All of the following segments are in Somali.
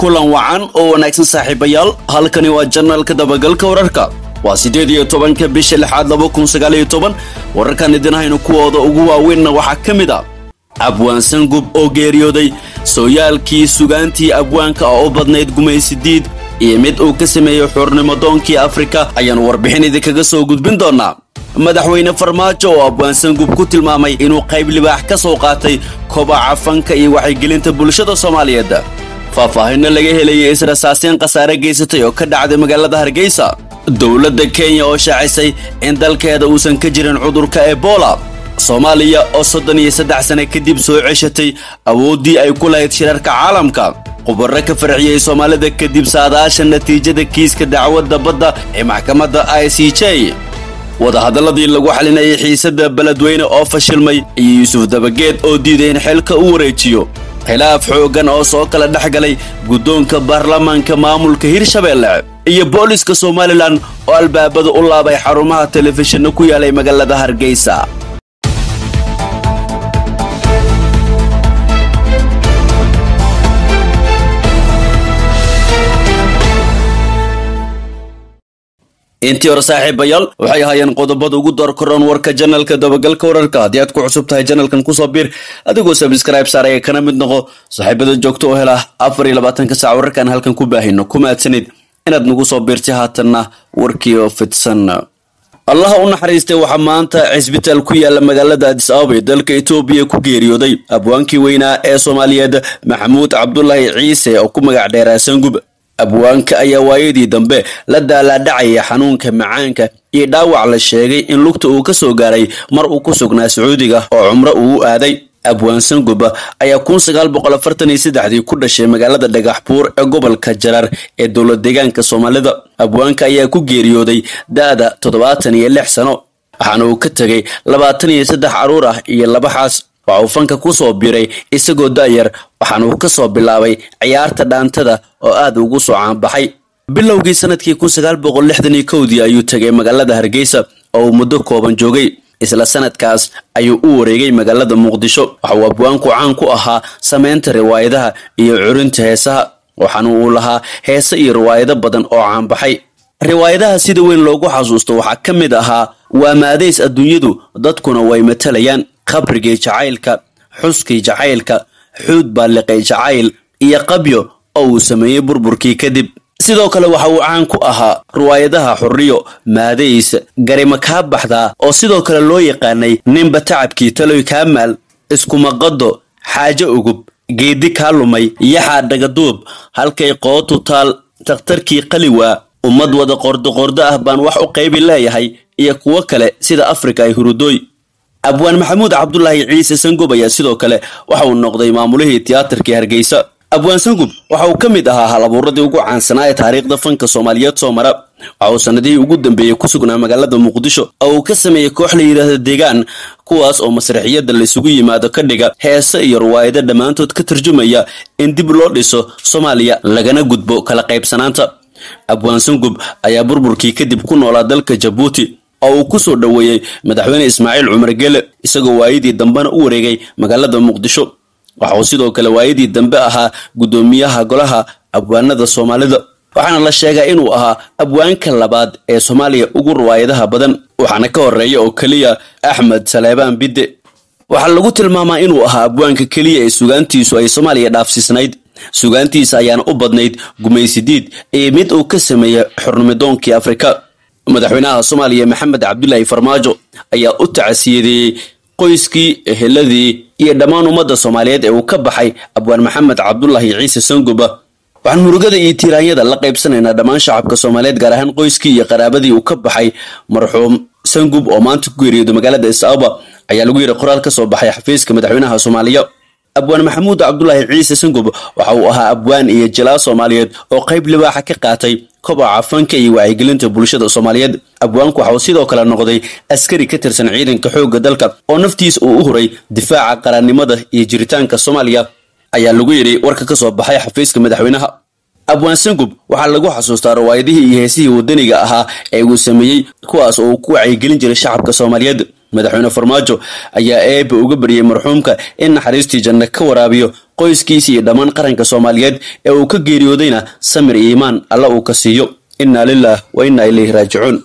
kulan wacan oo wanaagsan saaxiibayaal halkani waa janaalka dabagalka wararka waa siddeed iyo tobanka bisha lixaad laba kun sagaal iyo toban wararkan idin haynu kuwooda ugu waaweynna waxaa ka mid ah abwaan gub oo geeriyooday sooyaalkii sugaantii abwaanka oo u badnayd gumaysidiid iyo mid uu ka sameeyey xuurnimo doonkii afrika ayaanu warbixin idinkaga soo gudbin doonaa madaxweyne farmaajo oo abwaan gub ku tilmaamay inuu qayb libaax ka soo qaatay kobaca fanka iyo waxaygelinta bulshada soomaaliyeed faahfaahinno laga helayay israsaaseen khasaare geysatay oo ka dhacday magaalada hargeysa dowladda kenya oo shaacisay in dalkeeda uusan ka jirin cudurka ebola soomaaliya oo soddon iyo saddex sane kadib soo ceshatay awooddii ay ku lahayd shirarka caalamka khubaro ka farxiyey soomaalida kadib saadaasha natiijada kiiska dacwadda badda ee maxkamadda i c j wadahadalladii lagu xalinayay xiisadda beledweyne oo fashilmay iyo yuusuf dabageed oo diiday in xilka u wareejiyo khilaaf xooggan oo soo kala dhex galay guddoonka baarlamaanka maamulka hirshabeelle iyo booliska somalilan oo albaabada u laabay xarumaha telefishinna ku yaalay magaalada hargeysa intii hore saaxiibayaal waxay ahaayeen qodobada ugu door koran warka janalka dabagalka wararka haddii aad ku cusub tahay janalkan kusoo biir adigoo sabscribe saaraya kana mid noqo saaxiibada joogto oo hela afar iyo labaatanka saac wararkaan halkan ku baahino ku mahadsanid inaad nagu soo biirtay haatanna warkii oo fidsan allaha u naxariistay waxaa maanta cisbitaal ku yaala magaalada adis ababa ee dalka etoobiya ku geeriyooday abwaankii weynaa ee soomaaliyeed maxamuud cabdulaahi ciise oo ku magac dheeraa sangub abwaanka ayaa waayadii dambe la daalaadhacaya xanuunka macaanka iyo dhaawac la sheegay in lugta uu ka soo gaaray mar uu ku sugnaa sacuudiga oo cumro uu u aaday abwaan sanguba ayaa kun sagaal boqol afartan iyo saddexdii ku dhashay magaalada dhagaxbuur ee gobolka jarar ee dowlad deegaanka soomaalida abwaanka ayaa ku geeriyooday da-da toddobaatan iyo lix sano waxaana uu ka tegay labaatan iyo saddex caruur ah iyo laba xaas waxa uu fanka ku soo biray isagoo da'yar waxaana uu ka soo bilaabay ciyaarta dhaantada oo aad ugu soo caanbaxay bilowgii sanadkii kun sagaal boqol lixdan iyo kowdii ayuu tegay magaalada hargeysa oo uu muddo kooban joogay isla sanadkaas ayuu u wareegay magaalada muqdisho waxa uu abwaanku caan ku ahaa samaynta riwaayadaha iyo curinta heesaha waxaana uu lahaa heese iyo riwaayado badan oo caanbaxay riwaayadaha sida weyn loogu xasuusto waxaa ka mid ahaa waa maadays adduunyadu dadkuna way matalayaan khabrigii jacaylka xuskii jacaylka xuud baalliqay jacayl iyo qabyo oo uu sameeyey burburkii kadib sidoo kale waxa uu caan ku ahaa riwaayadaha xurriyo maadays garima kaa baxdaa oo sidoo kale loo yaqaanay ninba tacabkii taloy kaa maal iskumaqado xaajo ugub geedi kaa lumay yaxaa dhagaduub halkay qootu taal takhtarkii qaliwaa ummad wada qordoqordo ah baan wax u qaybi leeyahay iyo kuwo kale sida afrika ay hurudooy abwaan maxamuud cabdulaahi ciise sangub ayaa sidoo kale waxa uu noqday maamulihii tiyaatarkii hargeysa abwaan sangub waxa uu ka mid ahaa hal abuuradii ugu caansanaa ee taariikhda fanka soomaaliyeed soo mara waxa uu sanadihii ugu dambeeyey ku sugnaa magaalada muqdisho oo uu ka sameeyey koox la yidhaahda deegaan kuwaas oo masraxiyadda laysugu yimaado ka dhiga heese iyo riwaayado dhammaantood ka tarjumaya in dib loo dhiso soomaaliya lagana gudbo kala qaybsanaanta abwaan sangub ayaa burburkii kadib ku noolaa dalka jabuuti oo uu ku soo dhoweeyey madaxweyne ismaaciil cumar gele isagoo waayadii dambena u wareegay magaalada muqdisho waxa uu sidoo kale waayadii dambe ahaa guddoomiyaha golaha abwaanada soomaalida waxaana la sheegaa inuu ahaa abwaanka labaad ee soomaaliya ugu riwaayadaha badan waxaana ka horeeya oo keliya axmed saleebaan bidde waxaa lagu tilmaamaa inuu ahaa abwaanka keliya ee sugaantiisu ay soomaaliya dhaafsiisnayd sugaantiisa ayaana u badnayd gumaysidiid iyo mid uu ka sameeyey xurnimidoonkii afrika madaxweynaha soomaaliya maxamed cabdulaahi farmaajo ayaa u tacasiyadeeyey qoyskii eheladii iyo dhammaan ummadda soomaaliyeed ee uu ka baxay abwaan maxamed cabdulaahi ciise sanguba waxaan murugada iyo tiiraanyada la qaybsanaynaa dhammaan shacabka soomaaliyeed gaar ahaan qoyskii iyo qaraabadii uu ka baxay marxuum sangub oo maanta ku geeriyooda magaalada isaaba ayaa lagu yidhi qoraal ka soo baxay xafiiska madaxweynaha soomaaliya abwaan maxamuud cabdulaahi ciise sangub waxa uu ahaa abwaan iyo jalaa soomaaliyeed oo qayb libaaxa ka qaatay kobaca fanka iyo wacyigelinta bulshada soomaaliyeed abwaanku waxa uu sidoo kale noqday askari ka tirsan ciidanka xoogga dalka oo naftiisa uu u huray difaaca qarannimada iyo jiritaanka soomaaliya ayaa lagu yidhi warka ka soo baxay xafiiska madaxweynaha abwaan sangub waxaa lagu xasuustaa riwaayadihii iyo heesihii wadaniga ahaa ee uu sameeyey kuwaas oo uu ku wacyigelin jiray shacabka soomaaliyeed madaxweyne farmaajo ayaa eeba uga baryay marxuumka in naxariistii janno ka waraabiyo qoyskiisa iyo dhammaan qaranka soomaaliyeed ee uu ka geeriyoodayna samir iyo iimaan alla uu ka siiyo innaa lilah wa innaa ilayhi raajicuun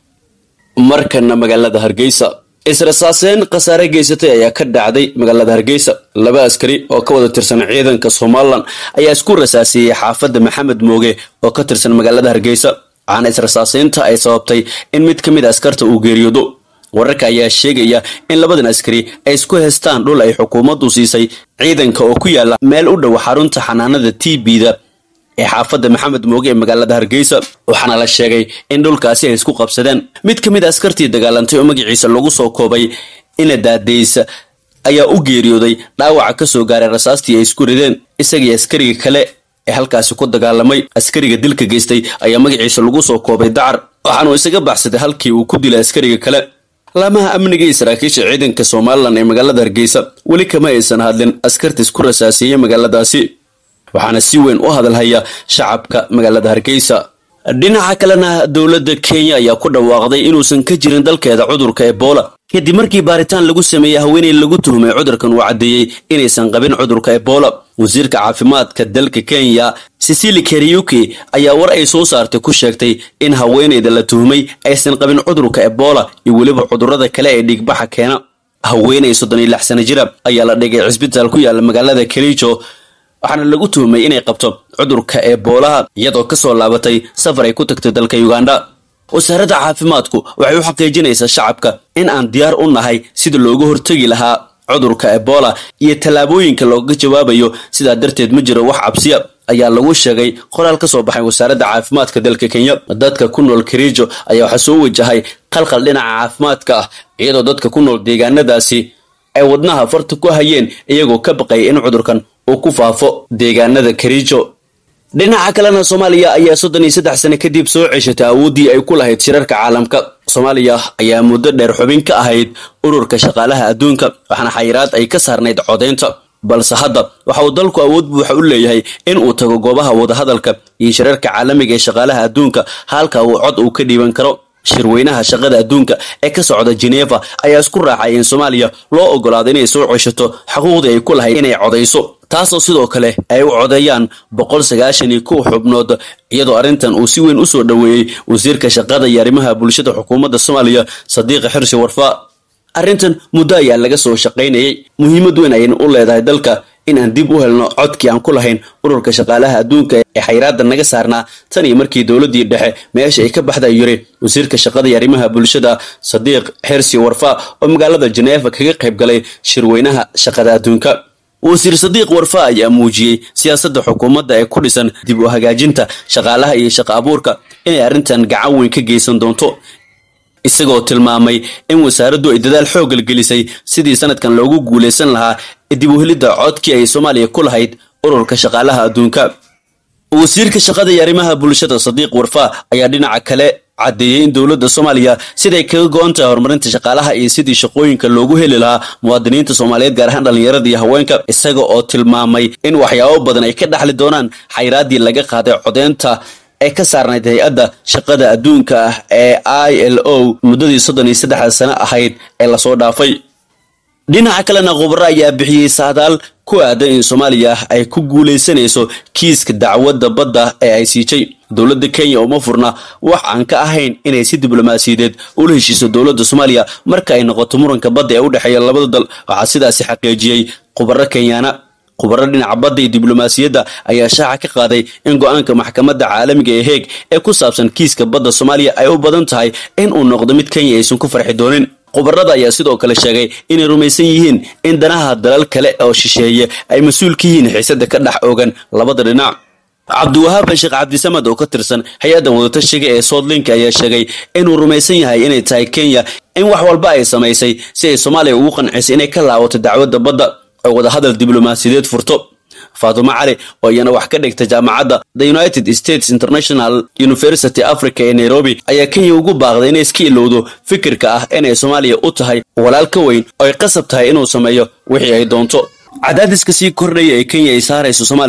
markana magaalada hargeysa israsaaseen khasaare geysatay ayaa ka dhacday magaalada hargeysa laba askari oo ka wada tirsan ciidanka somalilan ayaa isku rasaasiyey xaafadda maxamed mooge oo ka tirsan magaalada hargeysa waxaana israsaaseynta ay sababtay in mid ka mid a askarta uu geeriyoodo wararka ayaa sheegaya in labadan askari ay isku haystaan dhul ay xukuumaddu siisay ciidanka oo ku yaala meel u dhow xarunta xanaanada t b-da ee xaafadda maxamed mooge ee magaalada hargeysa waxaana la sheegay in dhulkaasi ay isku qabsadeen mid ka mid a askartii dagaalantay oo magaciisa lagu soo koobay ina daadeysa ayaa u geeriyooday dhaawaca ka soo gaaray rasaastii ay isku rideen isagii askariga kale ee halkaasi ku dagaalamay askariga dilka geystay ayaa magaciisa lagu soo koobay dacar waxaanuu isaga baxsaday halkii uu ku dilay askariga kale laamaha amniga iyo saraakiisha ciidanka somalilan ee magaalada hargeysa weli kama aysan hadlin askarta isku rasaasiiyey magaaladaasi waxaana si weyn u hadalhaya shacabka magaalada hargeysa dhinaca kalena dowladda kenya ayaa ku dhawaaqday inuusan ka jirin dalkeeda cudurka ebola kadib markii baaritaan lagu sameeyey haweeney lagu tuhumay cudurkan uu caddeeyey inaysan qabin cudurka ebola wasiirka caafimaadka dalka kenya sicili kariuki ayaa war ay soo saartay ku sheegtay in haweeneyda la tuhumay aysan qabin cudurka ebola iyo weliba cudurrada kale ee dhiigbaxa keena haweeney soddon iyo lix sana jira ayaa la dhigay cisbitaal ku yaala magaalada kerijo waxaana lagu tuhumay inay qabto cudurka eeboolaha iyadoo kasoo laabatay safar ay ku tagtay dalka uganda wasaaradda caafimaadku waxay u xaqiijinaysaa shacabka in aan diyaar u nahay sida looga hortegi lahaa cudurka ebola iyo tallaabooyinka looga jawaabayo sidaa darteed ma jiro wax cabsiya ayaa lagu sheegay qoraal ka soo baxay wasaaradda caafimaadka dalka kenya dadka ku nool kerijo ayaa waxaa soo wajahay qalqal dhinaca caafimaadka ah iyadoo dadka ku nool deegaanadaasi ay wadnaha farta ku hayeen iyagoo ka baqaya in cudurkan uu ku faafo deegaanada kerijo dhinaca kalena soomaaliya ayaa soddon iyo saddex sane kadib soo ceshatay awooddii ay ku lahayd shirarka caalamka soomaaliya ayaa muddo dheer xubin ka ahayd ururka shaqaalaha adduunka waxaana xayiraad ay ka saarnayd codaynta balse hadda waxa uu dalku awood buuxa u leeyahay in uu tago goobaha wadahadalka iyo shirarka caalamiga ee shaqaalaha adduunka halka uu cod uu ka dhiiban karo shirweynaha shaqada adduunka ee ka socda geneva ayaa isku raacay in soomaaliya loo ogolaado inay soo ceshato xuquuqdii ay ku lahayd inay codayso taasoo sidoo kale ay u codeeyaan boqol sagaashan iyo kow xubnood iyadoo arrintan uu si weyn u soo dhoweeyey wasiirka shaqada iyo arrimaha bulshada xukuumadda soomaaliya sadiiqa xirsi warfaa arrintan muddo ayaa laga soo shaqaynayay muhiimad weyn ayayna u leedahay dalka in aan dib u helno codkii aan ku lahayn ururka shaqaalaha adduunka ee xayraadda naga saarnaa tan iyo markii dowladdii dhexe meesha ay ka baxda yiri wasiirka shaqada iyo arrimaha bulshada sadiiq xirsi warfaa oo magaalada jeneefa kaga qayb galay shirweynaha shaqada adduunka wasiir sadiiq warfa ayaa muujiyey siyaasadda xukuumadda ee ku dhisan dib u hagaajinta shaqaalaha iyo shaqa abuurka inay arrintan gacan weyn ka geysan doonto isagoo tilmaamay in wasaaraddu ay dadaal xooggal gelisay sidii sanadkan loogu guulaysan lahaa dib u helidda codkii ay soomaaliya ku lahayd ururka shaqaalaha adduunka wasiirka shaqada iyo arrimaha bulshada sadiiq warfa ayaa dhinaca kale caddeeyey in dowladda soomaaliya siday kaga go-an tahay horumarinta shaqaalaha iyo sidii shaqooyinka loogu heli lahaa muwaadiniinta soomaaliyeed gaar ahaan dhallinyarada iyo haweenka isaga oo tilmaamay in waxyaabo badan ay ka dhaxli doonaan xayraaddii laga qaaday codeynta ee ka saarnayd hay-adda shaqada adduunka ah ee i l o muddadii soddon iyo saddexda sano ahayd ee lasoo dhaafay dhinaca kalena khubaro ayaa bixiyey saadaal ku aadan in soomaaliya ay ku guulaysanayso kiiska dacwadda badda ee ay siijay dowladda kenya uma furna wax aan ka ahayn inay si diblomaasiyadeed ula heshiiso dowladda soomaaliya marka ay noqoto muranka badda ee u dhexeeya labada dal waxaa sidaasi xaqiijiyey khubaro kenyaana khubaro dhinaca badda iyo diblomaasiyadda ayaa shaaca ka qaaday in go-aanka maxkamadda caalamiga ee heeg ee ku saabsan kiiska badda soomaaliya ay u badan tahay in uu noqdo mid kenya aysan ku farxi doonin khubarada ayaa sidoo kale sheegay inay rumaysan yihiin in danaha dalal kale oo shisheeye ay mas-uul ka yihiin xiisada ka dhex ogan labada dhinac cabdiwahaab sheekh cabdisamad oo ka tirsan hay-adda wadatashiga ee soodlink ayaa sheegay inuu rumaysan yahay inay tahay kenya in wax walba ay samaysay si ay soomaaliya ugu qancisay inay ka laawato dacwadda badda oo wadahadal diblomaasiyadeed furto faatumo cali oo iyana wax ka dhigta jaamacadda the united states international university africa ee nairobi ayaa kenya ugu baaqday inay iska ilowdo fikirka ah inay soomaaliya u tahay walaal ka weyn oo ay qasab tahay inuu sameeyo wixii ay doonto cadaadiska sii kordhaya ee kenya ay saarayso soomaaliya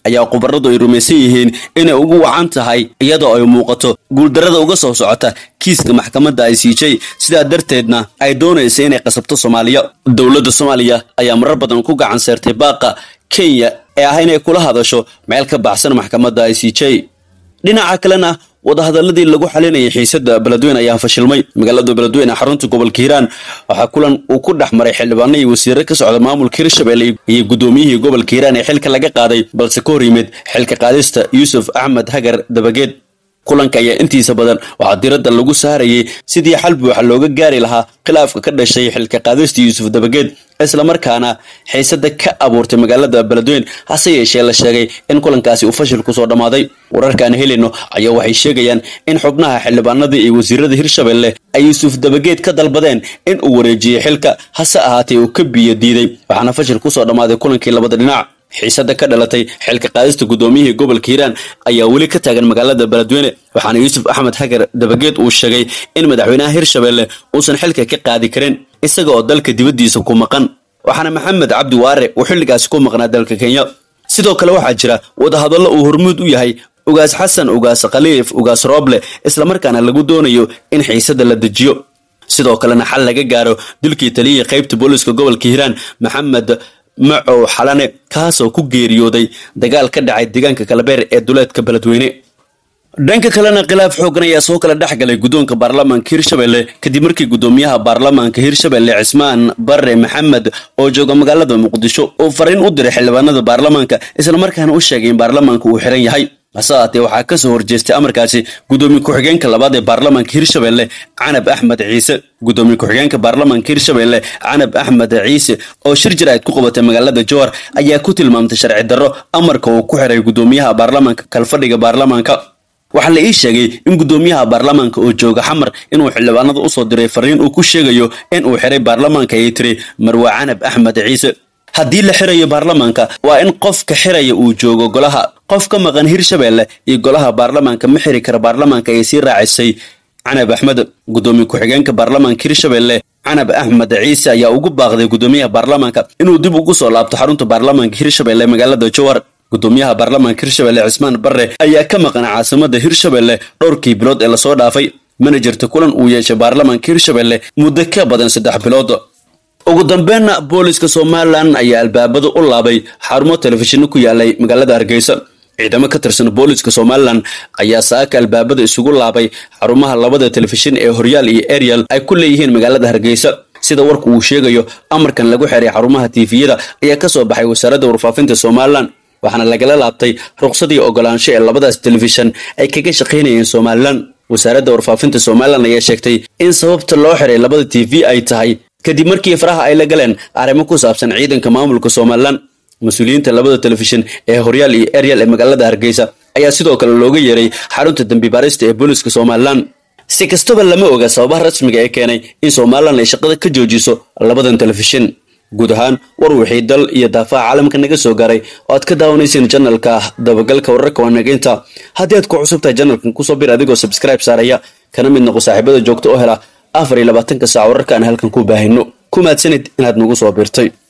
ayaa khubaradu ay rumaysan yihiin inay ugu wacan tahay iyadoo ay muuqato guuldarada uga soo socota kiiska maxkamadda i c j sidaa darteedna ay doonaysa inay qasabto soomaaliya dowladda soomaaliya ayaa marar badan ku gacan seertay baaqa kenya ee ah inay kula hadasho meel ka baxsan maxkamadda i c j dhinaca kalena wadahadaladii lagu xalinayay xiisada beledweyne ayaa fashilmay magaalada beledweyne xarunta gobolka hiiraan waxaa kulan uu ku dhex maray xildhibaano iyo wasiiro ka socda maamulka hirshabelle iyo gudoomiyihii gobolka hiiraan ee xilka laga qaaday balse ka hor yimid xilka qaadista yuusuf axmed hagar dabageed kulanka ayaa intiisa badan waxaa diradda lagu saarayay sidii xal buuxa looga gaari lahaa khilaafka ka dhashay xilka qaadista yuusuf dabageed islamarkaana xiisada ka abuurtay magaalada beledweyne hase yeeshee la sheegay in kulankaasi uu fashil kusoo dhammaaday wararkaan helayno ayaa waxay sheegayaan in xubnaha xildhibaanadii iyo wasiirada hirshabelle ay yuusuf dabageed ka dalbadeen in uu wareejiyey xilka hase ahaatee uu ka biyo diiday waxaana fashil kusoo dhammaaday kulankii labada dhinac xiisada ka dhalatay xilka qaadista gudoomiyihii gobolka hiiraan ayaa weli ka taagan magaalada beledweyne waxaana yuusuf axmed hagar dabageed uu sheegay in madaxweynaha hirshabelle uusan xilka ka qaadi karin isaga oo dalka dibaddiisa ku maqan waxaana maxamed cabdi waare uu xilligaasi ku maqnaa dalka kenya sidoo kale waxaa jira wadahadallo uu hormuud u yahay ugaas xasan ugaas khaliif ugaas rooble islamarkaana lagu doonayo in xiisada la dejiyo sidoo kalena xal laga gaaro dilkii taliyihii qaybta booliska gobolka hiiraan maxamed macow xalane kaasoo ku geeriyooday dagaal ka dhacay deegaanka kalabeer ee duleedka beledweyne dhanka kalena khilaaf xoogan ayaa soo kala dhex galay guddoonka baarlamaanka hirshabelle kadib markii guddoomiyaha baarlamaanka hirshabelle cismaan bare maxamed oo jooga magaalada muqdisho uu fariin u diray xildhibaanada baarlamaanka islamarkaana u sheegay in baarlamaanka uu xiran yahay hase ahaatee waxaa ka soo horjeestay amarkaasi guddoomiye ku-xigeenka labaad ee baarlamaanka hirshabelle canab axmed ciise guddoomiye ku-xigeenka baarlamaanka hirshabelle canab axmed ciise oo shir jaraa'id ku qabatay magaalada jowhar ayaa ku tilmaamtay sharci darro amarka uu ku xiray guddoomiyaha baarlamaanka kalfadhiga baarlamaanka waxaa la ii sheegay in guddoomiyaha baarlamaanka oo jooga xamar inuu xildhibaanada usoo diray fariin uu ku sheegayo in uu xiray baarlamaanka ayay tiri marwa canab axmed ciise haddii la xirayo baarlamaanka waa in qofka xiraya uu joogo golaha qof ka maqan hirshabelle iyo golaha baarlamaanka ma xiri kara baarlamaanka ayay sii raacisay canab axmed guddoomiye ku-xigeenka baarlamaanka hirshabelle canab axmed ciise ayaa ugu baaqday guddoomiyaha baarlamaanka inuu dib ugu soo laabto xarunta baarlamaanka hirshabelle magaalada jowhar guddoomiyaha baarlamaanka hirshabelle cismaan bare ayaa ka maqan caasimada hirshabelle dhowrkii bilood ee lasoo dhaafay mana jirta kulan uu yeeshay baarlamaanka hirshabelle muddo ka badan saddex bilood ugu dambeynna booliska somalilan ayaa albaabada u laabay xarumo telefishinno ku yaalay magaalada hargeysa ciidamo ka tirsan booliska somalilan ayaa saaka albaabada isugu laabay xarumaha labada telefishin ee horyaal iyo ariel ay ku leeyihiin magaalada hargeysa sida warku uu sheegayo amarkan lagu xiray xarumaha tiifiyada ayaa ka soo baxay wasaaradda warfaafinta somalilan waxaana lagala laabtay ruqsadii ogolaansho ee labadaas telefishan ay kaga shaqaynayeen somalilan wasaaradda warfaafinta somalilan ayaa sheegtay in sababta loo xiray labada t v ay tahay kadib markii faraha ay la galeen arrimo ku saabsan ciidanka maamulka somalilan mas-uuliyiinta labada telefishin ee horyaal iyo ariel ee magaalada hargeysa ayaa sidoo kale looga yeeray xarunta dembi baarista ee booliska somalilan si kastaba lama oga sababaha rasmiga ee keenay in somalilan ay shaqada ka joojiso labadan telefishin guud ahaan war wixii dal iyo daafaha caalamka naga soo gaaray oo aad ka daawanayseen janalka dabagalka wararka waanageynta haddii aad ku cusub tahay janalkan kusoo bir adigoo subscribe saaraya kana mid noqo saaxiibada joogta oo hela afar iyo labaatanka saac wararka aan halkan ku baahino ku mahadsanid inaad nagu soo biirtay